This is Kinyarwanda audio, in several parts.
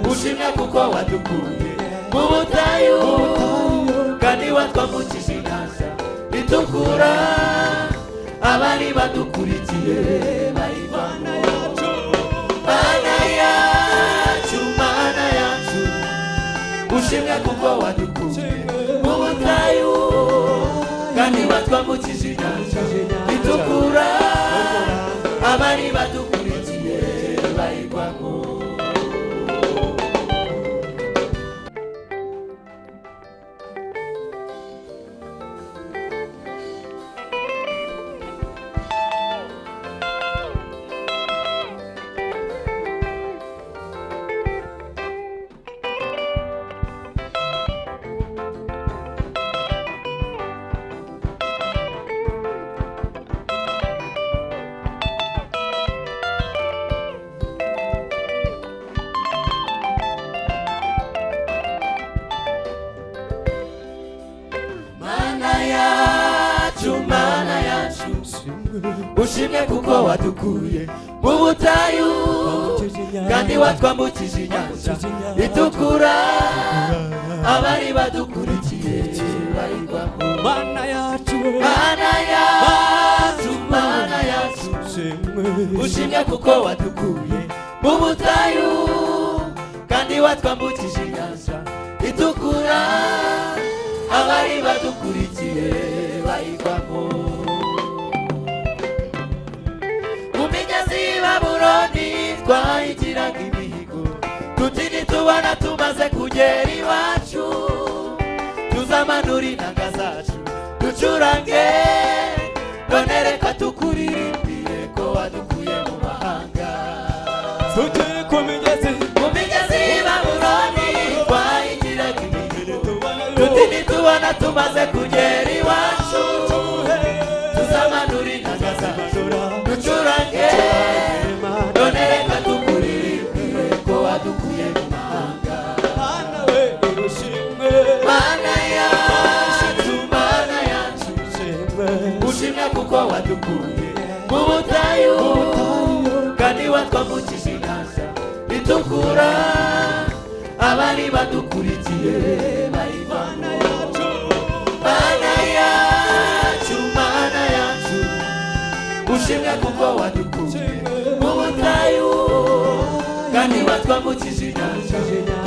gushimya kuko wadukuye mu butayu kandi watwavukije inyanja itukura abari badukurikiye bayivana yacu mana yacu mana yacu gushimya kuko wadukuye mu butayu kandi watwambukije inyanja itukura abari badukurikiye bayigwamo mana yacu mana yacu ushimye kuko wadukuye mu butayu kandi watwambukije inyanja itukura abari badukurikiye bayigwamo mana yacu mana yacu mana yacu ushimye kuko wadukuye mu butayu kandi watwambukije inyanja itukura abari badukurikiye bayigwamo mu migezi y'ibabuloni twayigiraga imihigo tuti nitubona tumaze kugera iwacu tuzamanura inanga zacu ducurange none reka tukuririmbiye ko wadukuye mu mahanga tugere ku migezi mu migezi y'ibabuloni twayigiraga imihigo tuti nitubona tumaze kugera iwacu tuzamanura inanga zacu ducurange none reka tukuririmbire ko wadukuye mu mahanga mana we urushimwe mana yacu mana yacu ushimye kuko wadukuye mu butayu kandi watwambukije inyanja itukura abari badukurikiye bayivana yacu mana yacu mana yacu ushimye kuko wadukuye mu butayu kandi watwambukije inyanja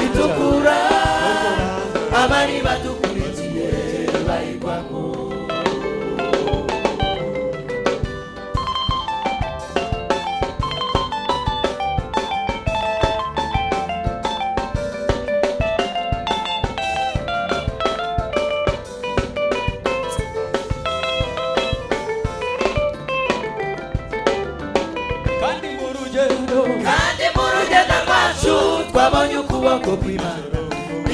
itukura abari badukurikiye bayigwamo kandi mu rugendo kandi mu rugendo rwacu twabonye ukuboko kw'imana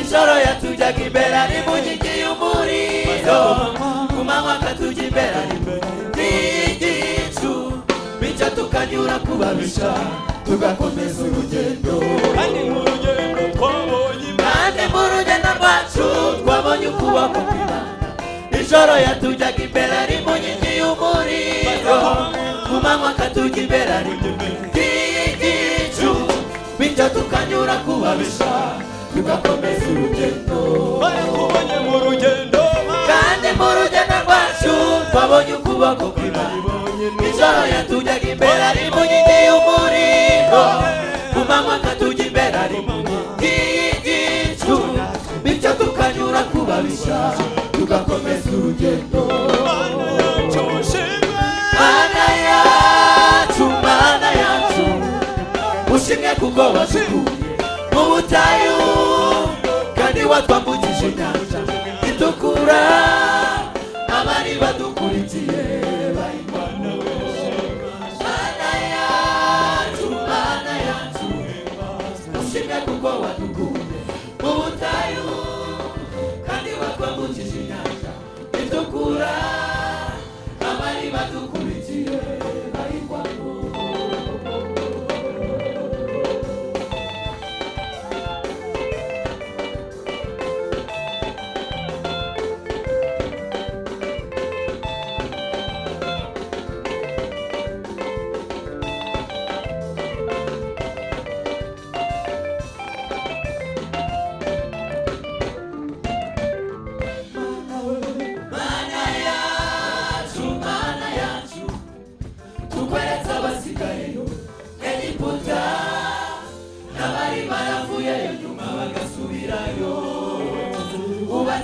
ijoro yatujyaga imbere ari mu nkingi y'umuriro ku manywa akatujya imbere ari mu nkingi y'igicu bityo tukanyura ku babisha tugakomeza urugendo kandi mu rugendo twabonye imana kandi mu rugendo rwacu twabonye ukuboko kw'imana ijoro yatujyaga imbere ari mu nkingi y'umuriro ku manywa akatujya imbere ari mu nkingi y'igicu bityo tukanyura ku babisha tugakomeza urugendo barakubonye mu rugendo mana kandi mu rugendo rwacu twabonye ukuboko kw'imana ijoro yatujyaga imbere ari mu nkingi y'umuriro ku manywa akatujya imbere ari mu nkingi y'igicu bityo tukanyura ku babisha tugakomeza urugendo mana yacu ushimwe mana yacu mana yacu ushimye kuko wadukuye mu butayu kandi watwambukije inyanja itukura abari badukurikiye bayibona mana yacu mana yacu ushimye kuko wadukuye mu butayu kandi watwambukije inyanja itukura abari badukurikiye bayigwamo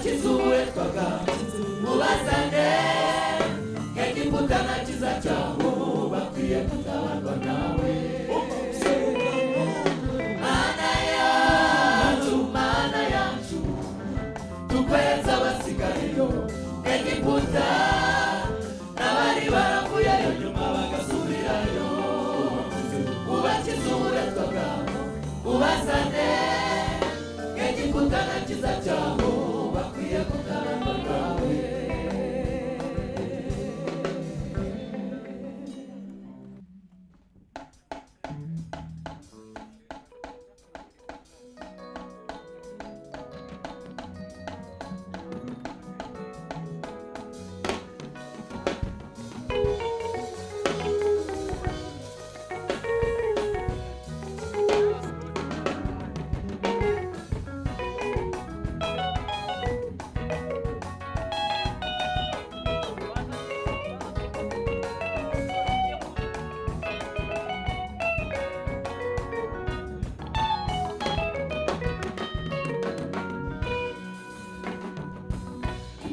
kizuwetwaga mubasane nk'egiputa na kiza cyawo bakwiye kutabarwa nawe mana yacu mana yacu tukweza abasigayeyo nk'egiputa n'abari baravuyeyo nyuma bagasubirayo ubakizuwetwaga mubasane nk'egiputa na kiza cyawo bakwiye kutabarwa nawe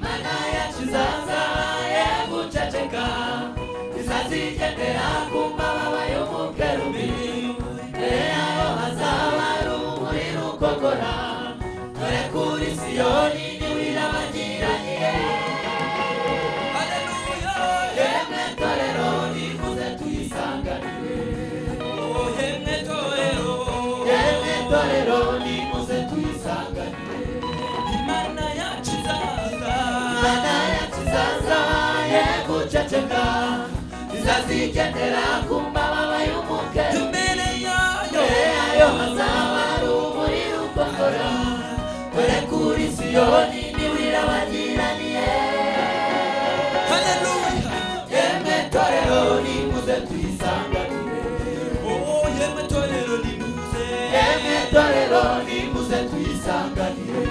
Mana ya kizaza ye guceceka izazijyendera ku mbababa y'umukerubi dore yaho hazaba rumuri rukokora dore kuri siyoni niwe irabagiraniye Haleluya. yemwe torero nifuze tuyisanganire Oh, yemwe torero. yemwe torero nifuze tuyisanganire Imana yacu izaza. Mana ya kizaza ye guceceka izazijyendera ku mbababa y'umukerubi Imbere yayo. yayo hazaba rumuri rukokora dore kuri siyoni niwe irabagiraniye Haleluya. yemwe torero nimuze tuyisanganire Oh, yemwe torero nimuze. yemwe torero nimuze tuyisanganire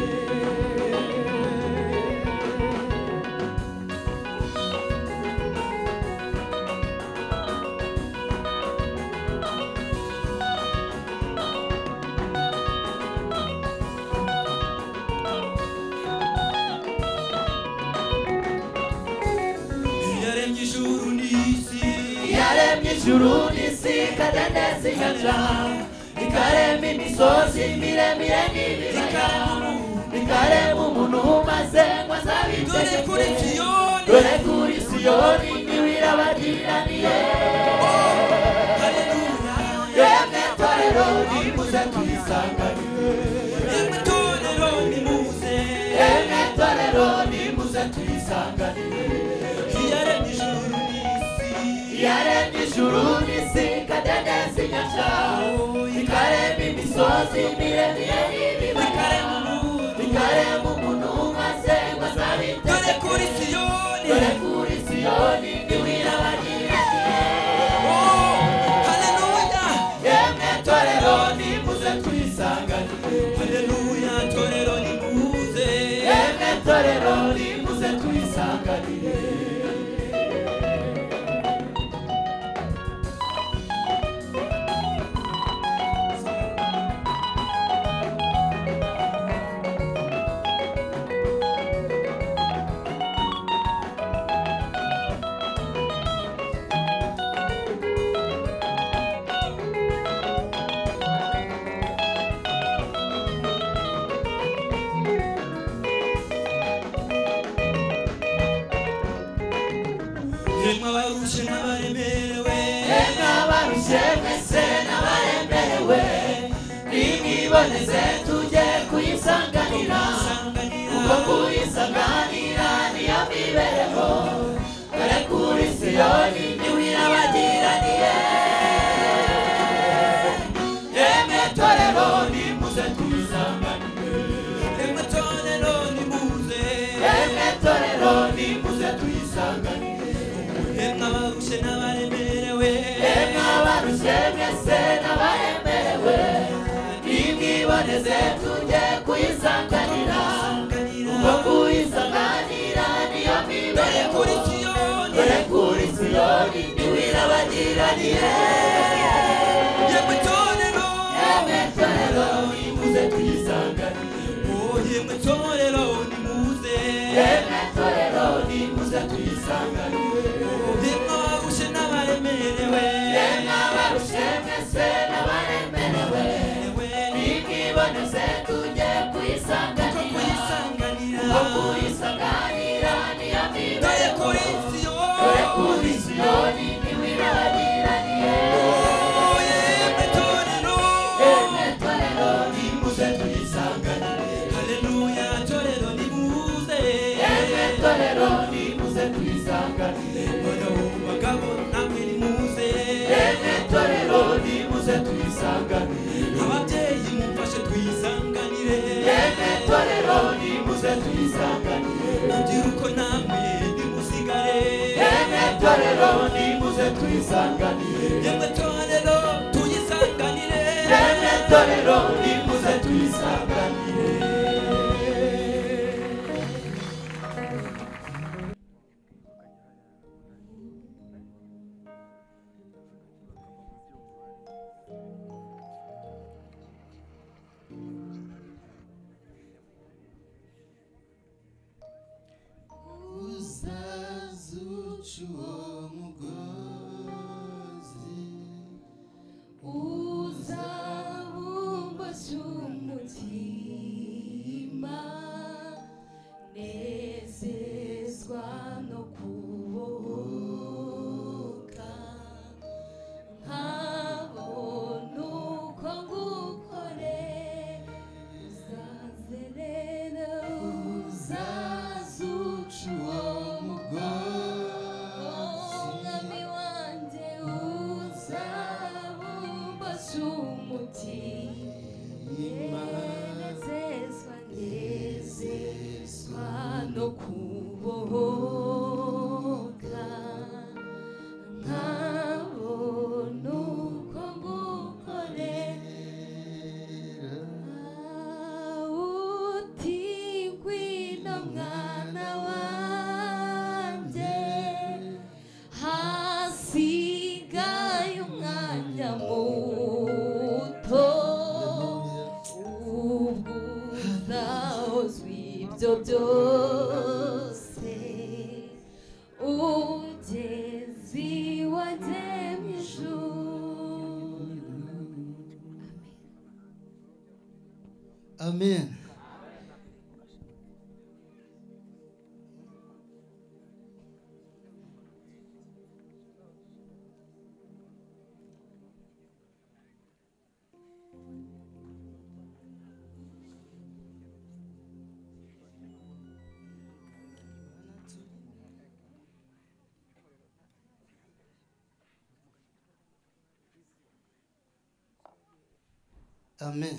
yaremye ijuru n'isi yaremye ijuru n'isi kadendezi inyanja ikarema imisozi miremire n'ibibaya ikarema umuntu maze ngo dore kuri azabitegeke siyoni dore kuri siyoni niwe irabagiraniye haleluya yemwe torero nimuze tuyisanganire yemwe torero nimuze yemwe torero nimuze tuyisanganire yaremye ijuru n'isi yaremye ijuru n'isi kadendezi inyanja ikarema imisozi miremire n'ibibaya ikarema umuntu ikarema umuntu maze ngo azabite dore kuri siyoni dore kuri siyoni niwe irabagiraniye Oh, haleluya yemwe torero nimuze tuyisanganire haleluya torero nimuze yemwe torero nimuze tuyisanganire yemwe abarushe n'abaremerewe yemwe abarushye mwese n'abaremerewe nimwiboneze tujye kuyisanganira kuko kuyisanganira niyo mibereho dore kuri siyoni niwe irabagiraniye yemwe torero nimuze tuyisanganire yemwe torero nimuze yemwe torero nimuze tuyisanganire yemwe abarushe n'abaremerewe Yemwe abarushye mwese n'abaremerewe nimwiboneze tujye kuyisanganira kuko kuyisanganira niyo Dore mibereho kuri siyoni dore kuri siyoni niwe irabagiraniye yemwe torero yemwe torero nimuze tuyisanganire oh yemwe torero nimuze ko kuyisanganira kuyisanganira ko kuyisanganira niyo dore mibare kuri siyo dore kuri siyoni niwe irabagiraniye yemwe torero yemwe torero nimuze tuyisanganire haleluya torero nimuze yemwe torero nimuze tuyisanganire bagabo bagabo namwe nimuze yemwe torero nimuze tuyisanganire ababyeyi mumfashe twisanganire yemwe torero nimuze tuyisanganire rubyiruko namwe nimusigare yemwe torero nimuze tuyisanganire yemwe torero tuyisanganire yemwe torero nimuze tuyisanganire uzazuca uwo mugozi uzabumbashya umutima nezezwa no kubohoka nkabona uko ngukoreza zerera uzazuca uwo mugozi mwami wanjye uzabumbasha umutima nezezwa nezezwa no kubohoka nkabona uko ngukorera utigwi na mwana wanjye hasigaye umwanya muto ubwo uzahozwa ibyo byose ugezi wagemye ijuru amen amen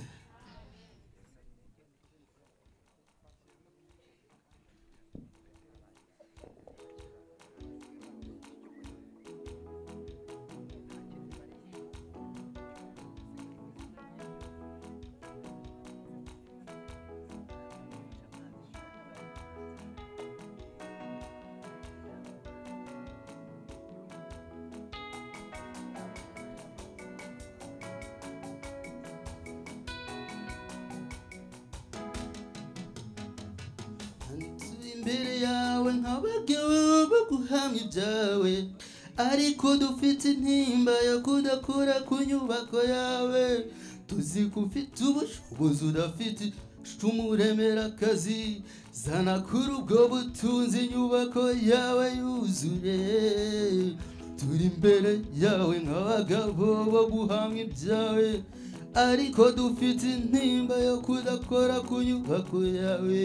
Nsuye imbere yawe nk'abagabo baguhamya ibyawe ariko dufite intimba yo kudakora ku nyubako yawe tuzi ko ufite ubushobozi udafite umuremera akazi zana kuri ubwo butunzi inyubako yawe yuzure turi imbere yawe nk'abagabo bo guhamya ibyawe ariko dufite intimba yo kudakora ku nyubako yawe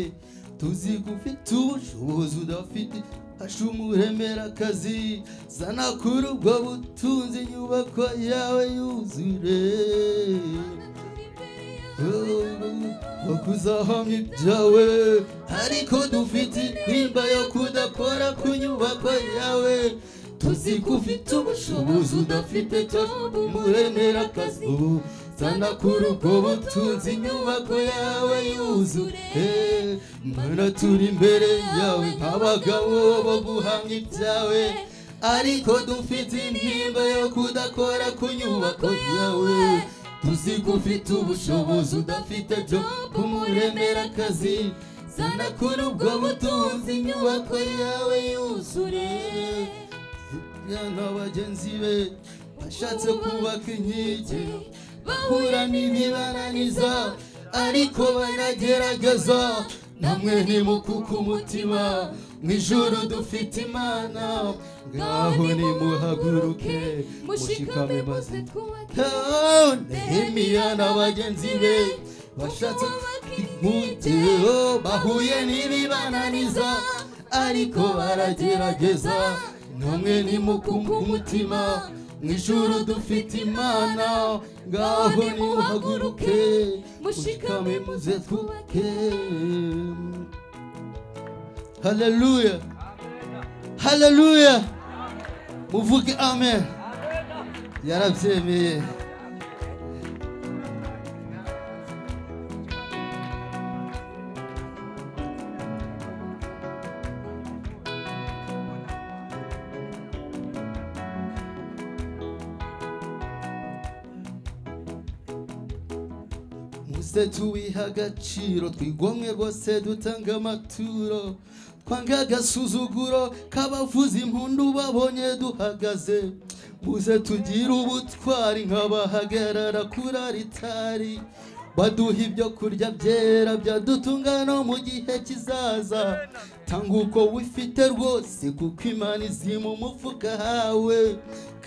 tuzi ko ufite ubushobozi udafite asha umuremera akazi zana kuri ubwo butunzi inyubako yawe yuzure bakuzahamya ibyawe ariko dufite intimba yo kudakora ku nyubako yawe tuzi ko ufite ubushobozi udafite cyo umuremera akazi ubu zana kuri ubwo butunzi inyubako yawe yuzure mana turi imbere yawe nk'abagabo bo guhamya ibyawe ariko dufite intimba yo kudakora ku nyubako yawe tuzi ko ufite ubushobozi udafite byo kumuremera akazi zana kuri ubwo butunzi inyubako yawe yuzure na bagenzi be bashatse kubaka inkike bahura n'ibibananiza ariko baragerageza namwe nimukuka umutima mu ijuru dufite imana ngaho nimuhaguruke mushikame maze nehemiya na bagenzi be bashatse imputiro bahuye n'ibibananiza ariko baragerageza namwe nimukuka umutima mu ijuru dufite imana ngaho nimuhaguruke mushikame muze twuke haleluya haleluya muvuge amen yarabyemeye muze tuwiha agaciro twigomwe rwose dutanga amaturo twange agasuzuguro k'abavuza impundu babonye duhagaze muze tugire ubutwari nk'abahagarara kuri aritari baduha ibyo kurya byera byadutunga no mu gihe kizaza tanga uko wifite rwose kuko imana izi mu mufuka hawe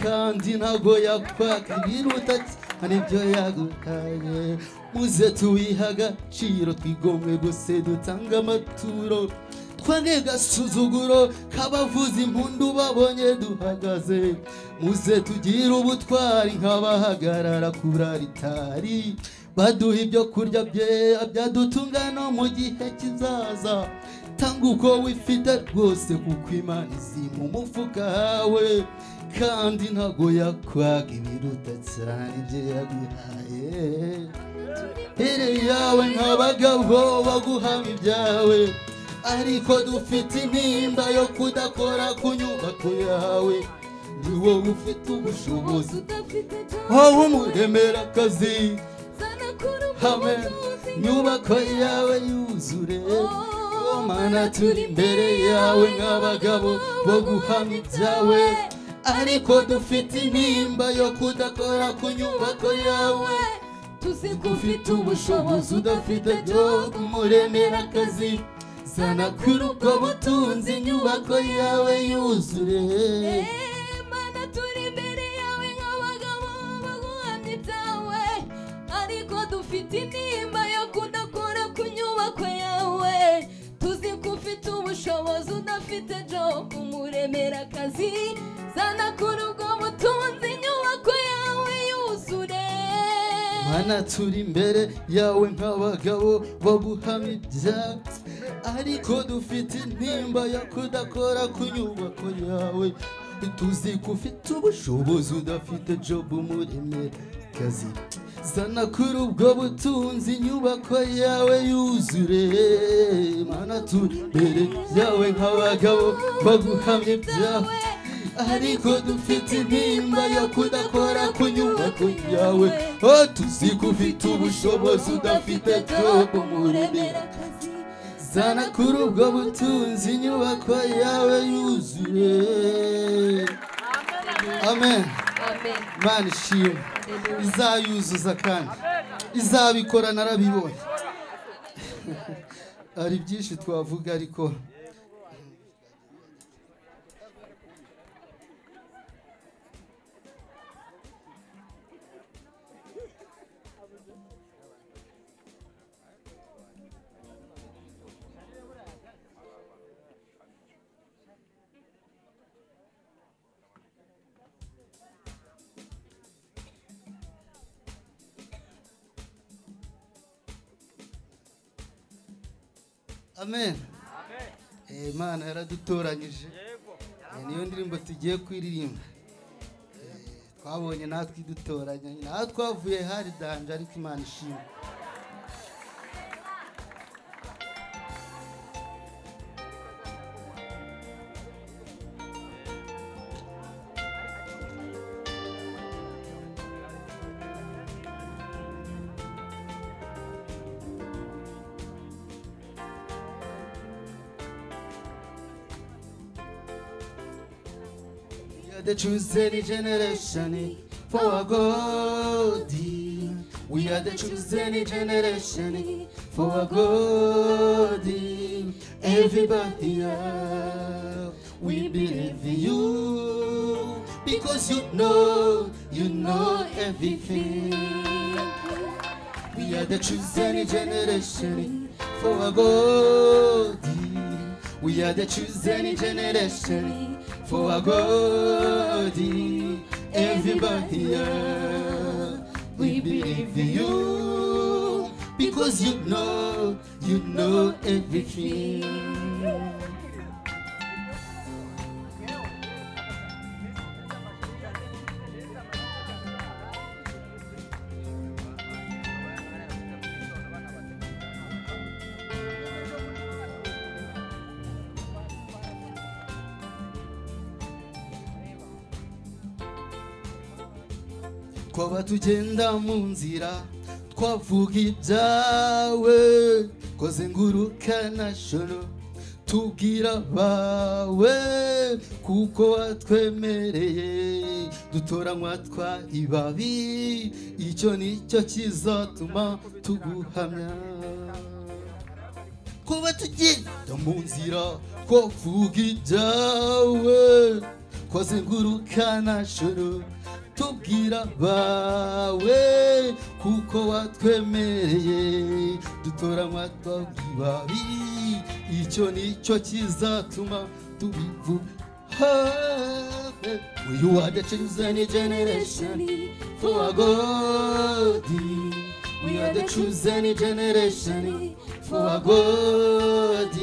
kandi ntago yakwaka ibiruta cyane ibyo yaguhaye muze tuwiha agaciro twigomwe gusa dutanga amaturo twange gasuzuguro k'abavuza impundu babonye duhagaze muze tugire ubutwari nk'abahagarara kuri aritari baduha ibyo kurya byera byadutunga no mu gihe kizaza tanga uko wifite rwose kuko imana izi mu mufuka hawe kandi ntago yakwaka ibiruta cyane ibyo yaguhaye ere yawe nk'abagabo baguhama ibyawe ariko dufite intimba yo kudakora ku nyubako yawe ni wowe ufite ubushobozi wowe umuremera akazi hamwe nyubako yawe yuzure Oh, mana turi imbere yawe nk'abagabo bo guhamya ibyawe ariko dufite intimba yo kudakora ku nyubako yawe tuzi ko ufite ubushobozi udafite byo kumuremera akazi sana kuri ubwo butunzi inyubako yawe yuzure Mana turi imbere yawe nk'abagabo baguhamya ibyawe ariko dufite intimba yo kudakora ku nyubako yawe tuzi ko ufite ubushobozi udafite job umuremera akazi zana kuri ubwo butunzi inyubako yawe yuzure mana turi imbere yawe nk'abagabo bo guhamya ibyatsi ariko dufite intimba yo kudakora ku nyubako yawe tuzi ko ufite ubushobozi udafite jobu muremera kazi zana kuri ubwo butunzi inyubako yawe yuzure mana turi imbere yawe nk'abagabo bo guhamya ibyawe ariko dufite intimba yo kudakora ku nyubako yawe oh tuzi ko ufite ubushobozi udafite jobu muremera akazi zana kuri ubwo butunzi inyubako yawe yuzuye amen amen imana ishimwe izayuzuza kandi izabikora narabibonye hari byinshi twavuga ariko amen Eh, imana yaradutoranyije Eh, niyo ndirimbo tugiye kuririmba Eh, twabonye natwe idutoranya naho twavuye hari danje ariko imana ishimwe We are the chosen generation for our God. We are the chosen generation for our God. Everybody here, we believe in you because you know, you know everything. We are the chosen generation for our God. We are the chosen generation for our God. Everybody here, we believe in you because you know, you know everything. twaba tugenda mu nzira twavuga ibyawe koze nguruka na joro tubwira abawe kuko watwemereye dutoranywa twa ibabi icyo nicyo kizatuma tuguhamya kuba tugenda mu nzira twavuga ibyawe twazenguruka na joro tubwira abawe kuko watwemereye dutoranywa twabwibabi icyo nicyo kizatuma tubivuga uyu wadacuzane generation for our God. We are the chosen generation for our God.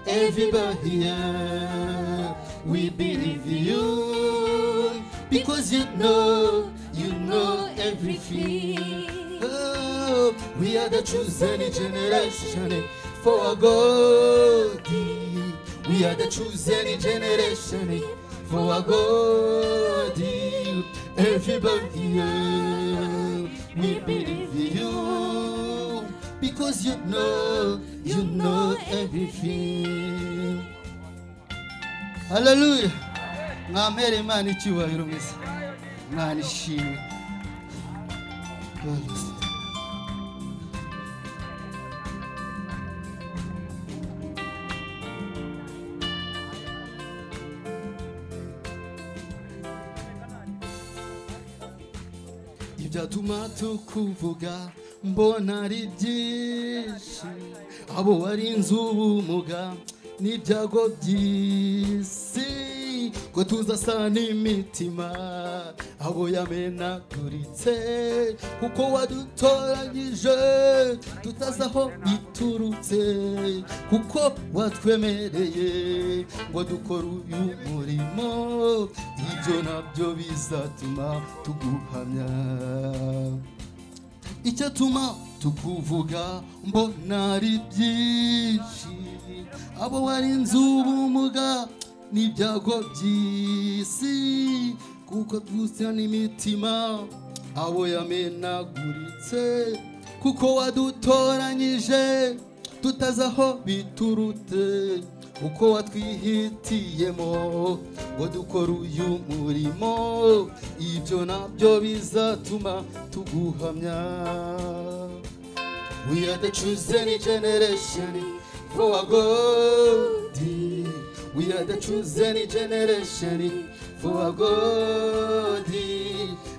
Everybody here, we believe in you because you know, you know everything. Oh, we are the chosen generation for our God. We are the chosen generation for our God. Everybody here, we believe in you because you know, you know everything. Hallelujah. Mwamere Imana icyubahiro mwese. Imana ishimwe. Hallelujah. ibyatuma tukuvuga mbona ari byinshi abo warinze ubumuga n'ibyago by'isi ko tuzasa n'imitima abo yamenaguritse kuko wadutoranyije tutazi aho biturutse kuko watwemereye ngo dukore uyu murimo ibyo nabyo bizatuma tuguhamya icyatuma tukuvuga mbona ari byinshi abo warinze ubumuga n'ibyago by'isi kuko twusa n'imitima abo yamenaguritse kuko wadutoranyije tutazi aho biturutse uko watwihitiyemo ngo dukore uyu murimo ibyo nabyo bizatuma tuguhamya We are the chosen generation for our God. We are the chosen generation for our God.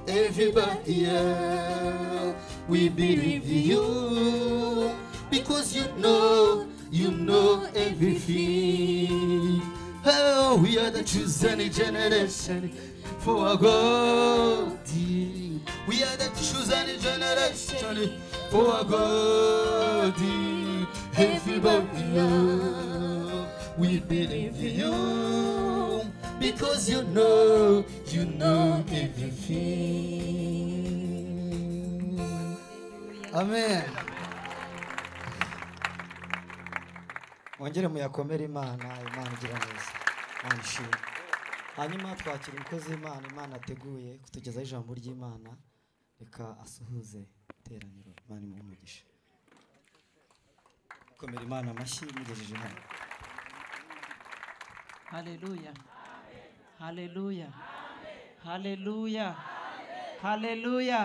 Everybody here, we believe in you because you know, you know everything. Oh, we are the chosen generation for our God. We are the chosen generation for our God. Everybody, here, we believe in you because you know, you know everything. Amen. mwongere muyakomere imana imana igira neza imana ishimwe hanyuma twakira umukozi w'imana imana ateguye kutugezaho ijambo ry'imana reka asuhuze iteraniro imana imuhe umugisha komera imana amashyi mugejeje hano Haleluya. Haleluya. Haleluya. Haleluya.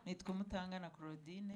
nitwa mutangana claudine